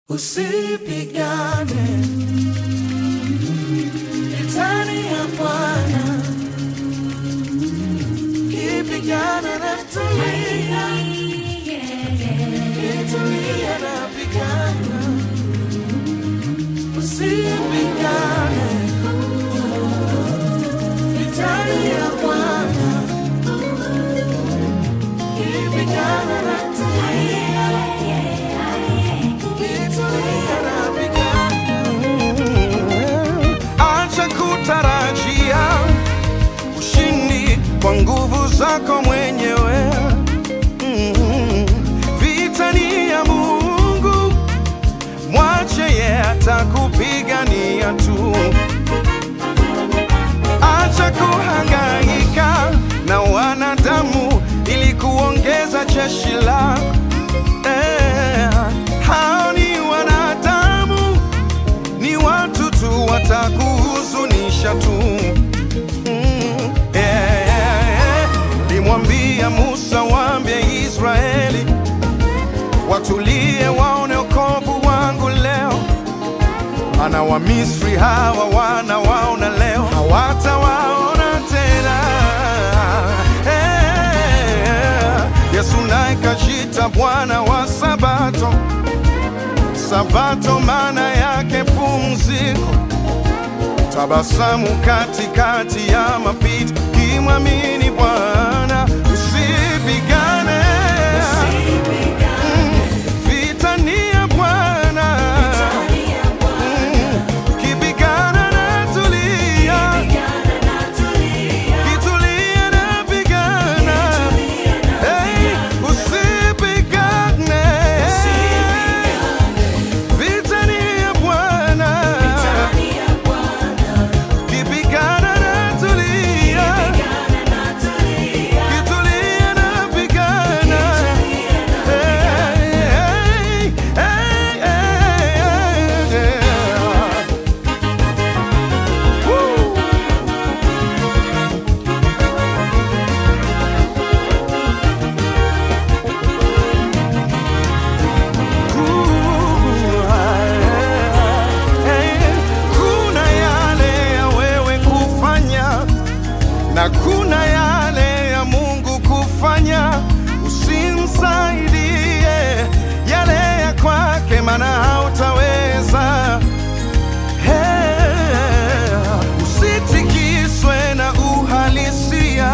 Usipigane vitani ya Bwana, kipigana na tulia, kitulia na pigana. Usipigane vitani ya Bwana, kipigana na tulia, kitulia na pigana. Acha kutarajia ushindi kwa nguvu zako mwenyewe. Mm. Vita ni ya Mungu, mwache ye atakupigania tu. Acha kuhangaika na wanadamu ili kuongeza jeshi lako. Eh, hao ni wanadamu ni watu tu watakuhuzunisha tu. Mm, yeah, yeah, yeah. Limwambia Musa, waambie Israeli watulie, waone wokovu wangu leo. Ana wa Misri hawa wanawaona leo, hawatawaona tena. Eh, Yesu naye kajita Bwana wa Sabato. Sabato maana yake pumziko, tabasamu katikati ya mapito, kimwamini Bwana usipigane. Mm, Vita ni ya Bwana, Mm, kipigana na tulia, kitulia na pigana, Hey, usipigane. Vita ni ya Bwana, kipigana na tulia, kitulia na pigana. Hey, hey, hey, hey, hey. Woo. Kuna yale ya wewe kufanya na kuna yale ya Mungu kufanya. Usimsaidie yale ya kwake, maana hautaweza. Hey, usitikiswe na uhalisia,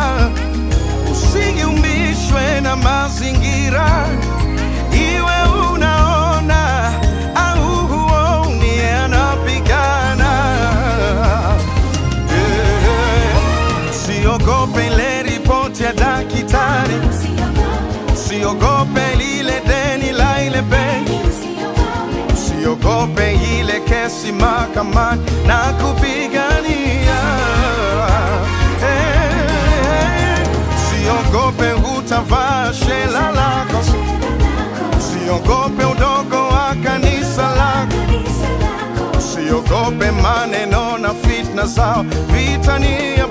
usiumishwe na mazingira iwe unaona au huoni, anapigana. Eh, Usiogope ile ripoti ya daktari, usiogope lile deni la ile benki, usiogope ile kesi mahakamani na kupigania. Eh, Usiogope utavaa shela lako Usiogope udogo wa kanisa lako, usiogope maneno na fitna zao. Vita ni ya